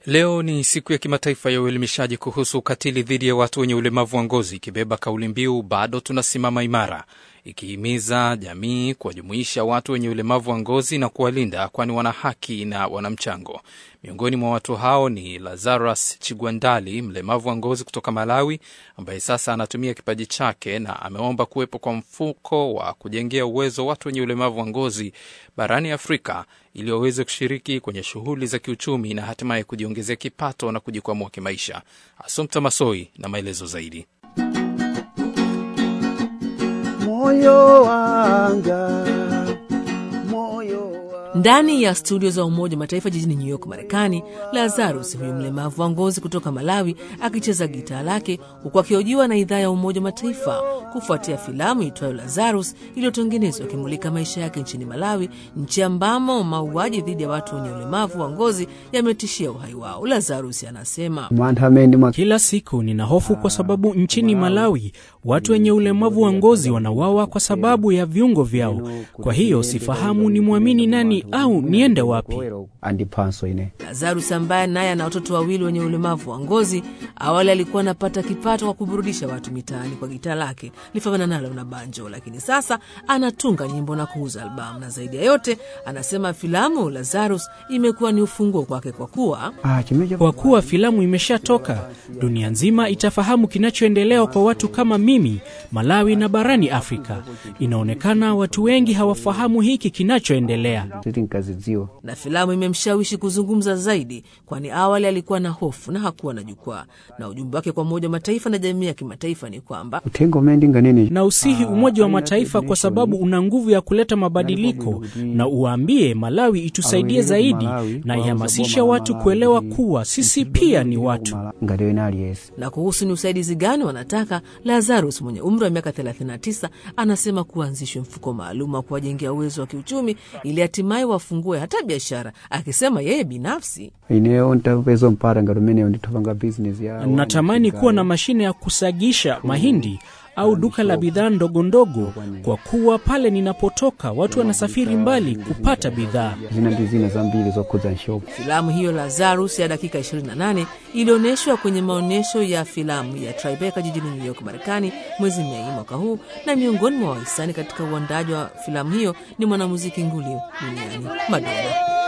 Leo ni siku ya kimataifa ya uelimishaji kuhusu ukatili dhidi ya watu wenye ulemavu wa ngozi, ikibeba kauli mbiu bado tunasimama imara, ikihimiza jamii kuwajumuisha watu wenye ulemavu wa ngozi na kuwalinda, kwani wana haki na wana mchango. Miongoni mwa watu hao ni Lazarus Chigwandali, mlemavu wa ngozi kutoka Malawi, ambaye sasa anatumia kipaji chake na ameomba kuwepo kwa mfuko wa kujengea uwezo watu wenye ulemavu wa ngozi barani Afrika ili waweze kushiriki kwenye shughuli za kiuchumi na hatimaye kujiongezea kipato na kujikwamua kimaisha. Asumta Masoi na maelezo zaidi. moyo wanga moyo wa... Ndani ya studio za Umoja wa Mataifa jijini New York, Marekani, Lazarus huyu mlemavu wa ngozi kutoka Malawi akicheza gitaa lake huku akihojiwa na idhaa ya Umoja wa Mataifa kufuatia filamu itwayo Lazarus iliyotengenezwa ikimulika maisha yake nchini Malawi, nchi ambamo mauaji dhidi ya watu wenye ulemavu wa ngozi yametishia uhai wao. Lazarus anasema Mwanthameni mwa... Kila siku nina hofu kwa sababu nchini Malawi watu wenye ulemavu wa ngozi wanawawa kwa sababu ya viungo vyao. Kwa hiyo sifahamu ni mwamini nani au niende wapi. andipanso ine Lazarus ambaye naye ana watoto wawili wenye ulemavu wa ngozi, awali alikuwa anapata kipato kwa kuburudisha watu mitaani kwa gitaa lake lifanana nalo na banjo, lakini sasa anatunga nyimbo na kuuza albamu, na zaidi ya yote anasema filamu Lazarus imekuwa ni ufunguo kwake kwa kuwa ah, chimecha Kwa kuwa filamu imeshatoka, dunia nzima itafahamu kinachoendelea kwa watu kama mimi Malawi na barani Afrika. Inaonekana watu wengi hawafahamu hiki kinachoendelea. titi nkazidziwa na filamu imemshawishi kuzungumza zaidi, kwani awali alikuwa na hofu na hakuwa na jukwaa. Na ujumbe wake kwa Umoja wa Mataifa na jamii ya kimataifa ni kwamba utengo mendinga nini Na usihi Umoja wa Mataifa kwa sababu una nguvu ya kuleta mabadiliko, na uwaambie Malawi itusaidie zaidi na ihamasishe watu kuelewa kuwa sisi pia ni watu. ngaliwe nali yesi na kuhusu ni usaidizi gani wanataka, Lazarus mwenye umri wa miaka 39 anasema kuanzishwe mfuko maalum wa kuwajengea uwezo wa kiuchumi ili hatimaye wafungue hata biashara, akisema yeye binafsi ineyo ntapeza mpara ngalumeneyo nditopanga business ya Natamani kuwa na mashine ya kusagisha mahindi au duka la bidhaa ndogo ndogo, kwa kuwa pale ninapotoka watu wanasafiri mbali kupata bidhaa. zina ndi zina zambiri zokhuza nshopo Filamu hiyo Lazarus ya dakika 28 ilionyeshwa kwenye maonyesho ya filamu ya Tribeca jijini New York, Marekani mwezi Mei mwaka huu, na miongoni mwa wahisani katika uandaji wa filamu hiyo ni mwanamuziki nguli duniani Madonna.